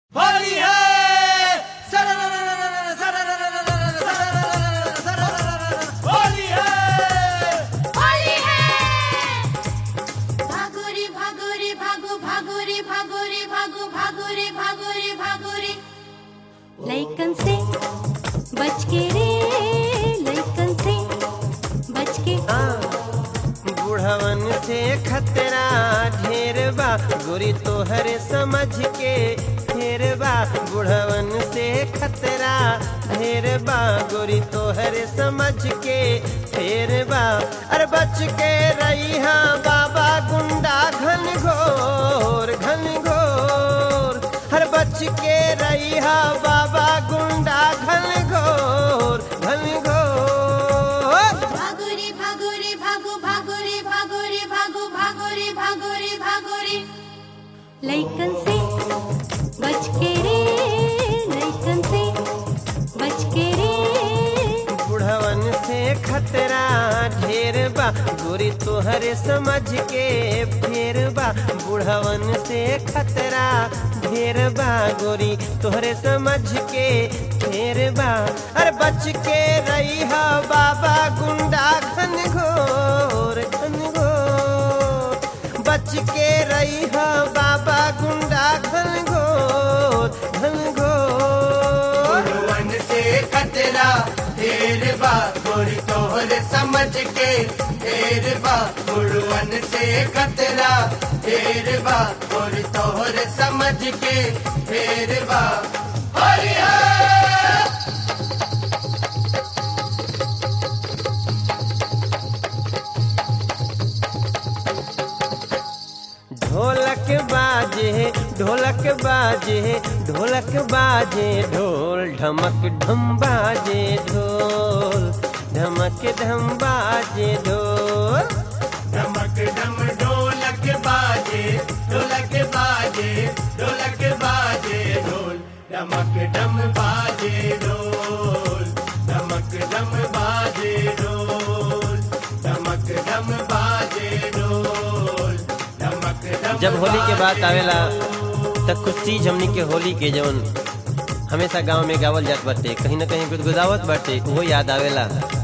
लइकन से बच के रे लइकन से बच के बुढ़वन से खतरा ढेर बा गोरी तोहरे समझ के ढेर बा बुढ़वन से खतरा ढेर बा गोरी तोहरे समझ के ढेर बा अरे बच के रही हाँ बाबा गुंडा घन घोर घन घोर हर बच के रही हाँ बाबा गुंडा घन घोर घन घोर भागोरी भागोरी भागो भागोरी भागोरी भागो भागोरी भागोरी भागोरी लइकन से बच के रे लइकन से बच के रे बुढ़वन से खतरा ढेर बा गोरी तोहरे समझ के फेर बा बुढ़वन से खतरा ढेर बा गोरी तोहरे समझ के फेर बा अरे बच के रही हा बाबा गुंडा घन घोर घन घोर बच के रही हा बाबा गुंडा घन घोर घन घोर गुरुवन से खतरा ढेर बा गोरी तोहर समझ के ढेर बा गुरुवन से खतरा ढेर बा गोरी तोहर समझ के ढेर बा हरि हर ढोलक बाजे ढोलक बाजे ढोलक बाजे ढोल ढमक ढम बाजे ढोल ढमक ढम बाजे ढोल धमक धम ढोलक बाजे ढोलक बाजे ढोलक बाजे ढोल धमक धम बाजे ढोल धमक धम बाजे ढोल धमक धम बाजे ढोल धमक धम जब होली के बात आवेला तब कुछ चीज हमनी के होली के जवन हमेशा गांव में गावल जात बाटे कहीं ना कहीं गुदगुदावत बाटे वो याद आवेला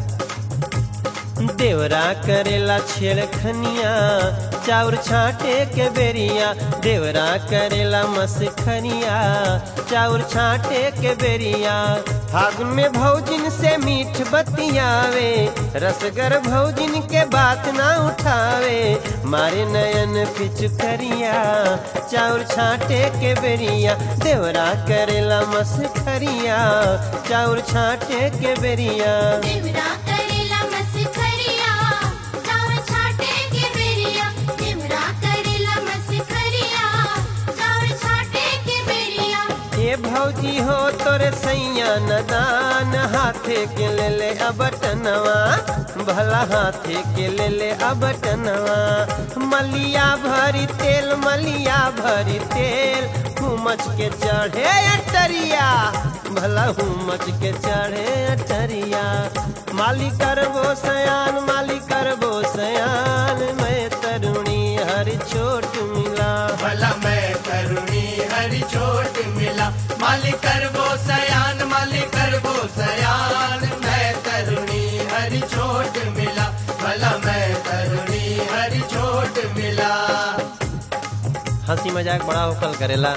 देवरा करेला छेड़खनिया चाउर छाटे के बेरिया देवरा करेला मसखनिया चाउर छाटे के बेरिया फागुन में भौजिन से मीठ बतियावे रसगर भौजिन के बात ना उठावे मारे नयन पिचुकरिया चाउर छाटे के बेरिया देवरा करेला मसखरिया चाउर छाटे के बेरिया देवरा करेला मसखरिया चावल छाटे के बेरिया देवरा करेला मसखरिया चावल छाटे के बेरिया ये भौजी हो तोरे सैया नदान हाथे के ले ले अबटनवा भला हाथे के ले ले अबटनवा मलिया भरी तेल मलिया भरी तेल हुमच के चढ़े अटरिया भला हुमच के चढ़े अटरिया माली करबो सयान माली करबो सयान मैं तरुणी हर छोट मिला भला मैं करुणी हरि छोट मिला मालिक करबो सयान मालिक करबो सयान मैं तरुणी हरि छोट मिला भला मैं तरुणी हरि छोट मिला हंसी मजाक बड़ा होकल करेला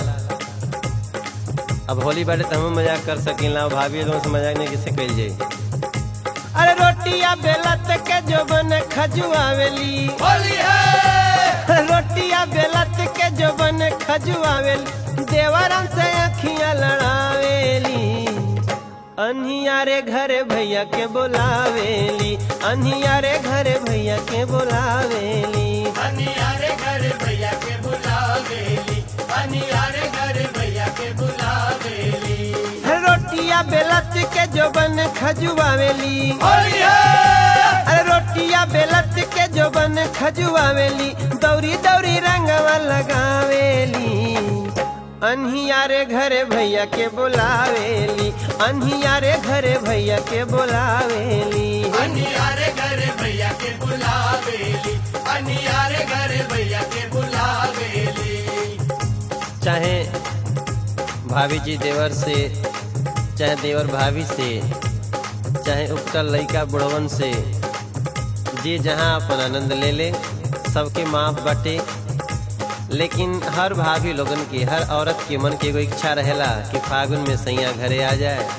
अब होली बाटे तो हम मजाक कर सकीला अब भाभी लोगों से मजाक नहीं किसे कल जाई अरे रोटिया बेलत के जो बन खजुआवेली होली है रोटिया बेलत के जो बन खजुआवेली देवरम से अखियां लड़ावेली अनियारे घरे भैया के बोलावेली अनियारे घरे भैया के बोलावेली अनियारे घर भैया के बुलावेली अनियारे घर भैया के बुलावेली रोटिया बेलत के जो बन खजुआवेली होली है अरे रोटिया बेलत के जो बन खजुआवेली दौरी दौरी रंगवा लगावेली अनहियारे घरे भैया के बोलावेली अनहियारे घरे भैया के बोलावेली अनियारे घर भैया के बुलावेली अनियारे घर भैया के बुलावेली चाहे भाभी जी देवर से चाहे देवर भाभी से चाहे उपटल लइका बुढ़वन से जे जहाँ अपन आनंद ले ले सबके माफ बटे लेकिन हर भाभी लोगन की हर औरत के मन के एगो इच्छा रहेला कि फागुन में सैया घरे आ जाए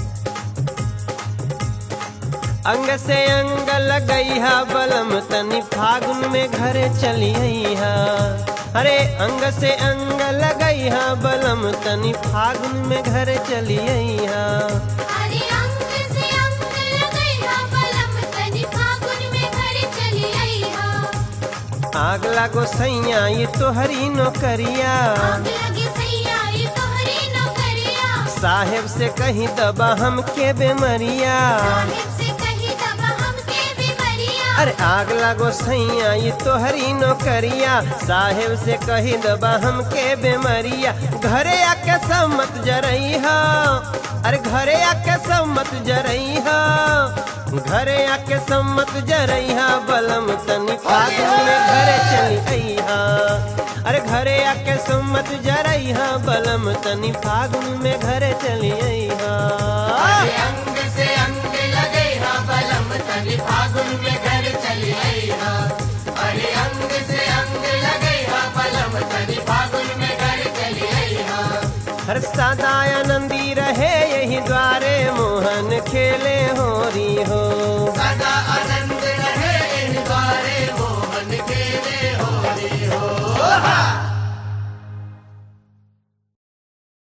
अंग से अंग लगई हा बलम तनी फागुन में घरे चली हा अरे अंग से अंग लगई हा बलम तनी फागुन में घरे चली हा अरे अंग से अंग लगई हा बलम तनी फागुन में घर चली आई हा आग लागो सैया ये तोहरी नौकरिया आग लगी सैया ये तोहरी नौकरिया साहेब से कहीं दबा हम के बेमरिया साहिब से कही दबा हमके बीमारिया अरे आग लागो सैया ये तोहरी नौकरिया साहेब से कही दबा हम के बेमरिया घरे आके सब मत जरई हा अरे घरे आके सब मत जरई हा घरे आके सब मत जरई हा बलम तनी फागुन में घरे चली आई हा अरे घरे आके सब मत जरई हा बलम तनी फागुन में घरे चली आई हा अरे अंग से अंग लगे हा बलम तनी फागुन में घर चली आई हा अरे अंग से अंग लगे हा बलम तनी फागुन में घर चली आई हा हर सदा आनंदी रहे यही द्वारे मोहन खेले होरी हो